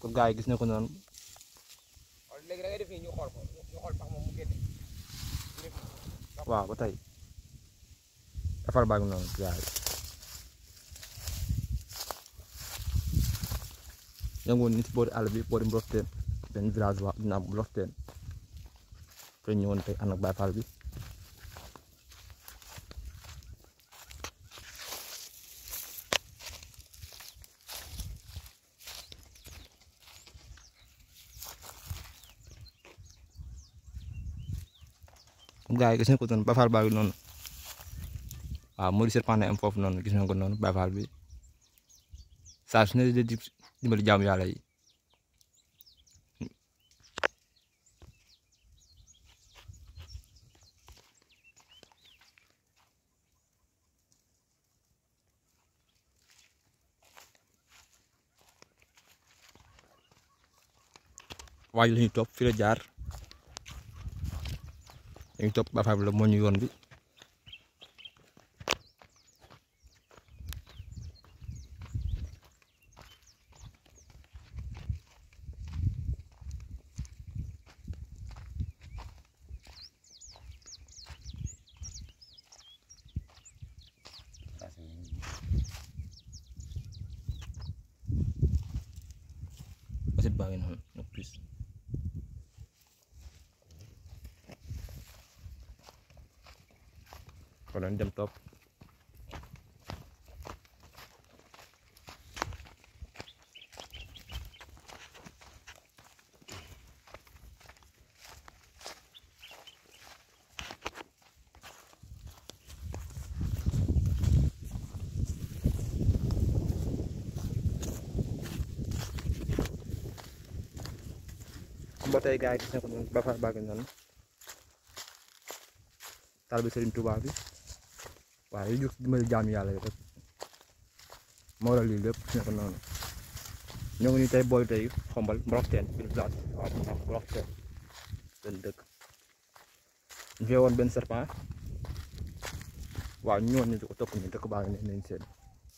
ko gars yi gis na ko noonu wala léegi da ngay def nii ñu xool ko ñu xool pax moom mu génne ñu def nii. waaw ba tey defar baa ngi noonu gars yi ñoo ngi woon ni si boori àll bi boori Mbofteen benn village waa dina am Mbofteen te ñëwoon tey ànd ak Baye Fall bi gars yi gis nañ ko noonu Baye Fall baa ngi noonu waaw moo di serpent am foofu noonu gis nañ ko noonu Baye Fall bi saa su ne di dimbali jaamu yàlla yi waaye la ñuy topp fi la jaar dañuy topp Baye Fall bi la moo ñu yoon bi asit baa ngi noonu nag plus kon nañ dem topp ba tey gars yi gis na ko noonu Baye Fall baa ngi noonu taal bi Serigne Touba bi waaw yu jóg dimbali jaam yàlla yi rek moo waral lii lépp gis na ko noonu ñoo ngi nii tey booy tey xombal Mbroxteen biir village waaw Mbroxteen benn dëkk ñu fee woon benn serpent waaw ñu ñëwoon ñu di ko topp nii dëkk baa ngi ne nañ seen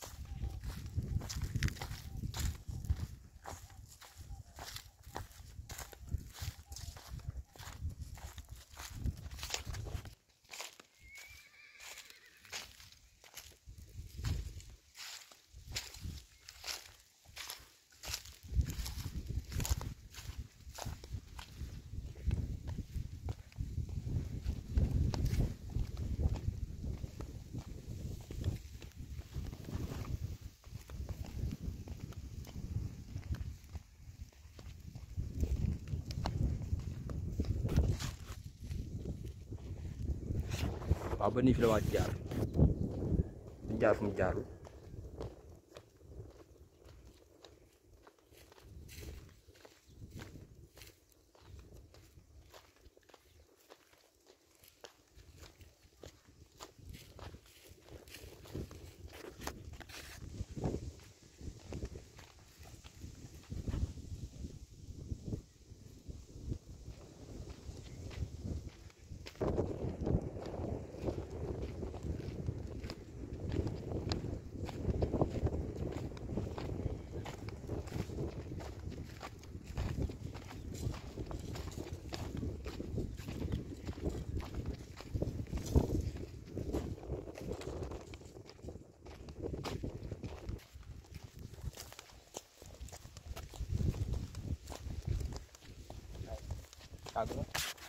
waaw ba nii fi la waa jaar jaar fu mu jaarul àgg na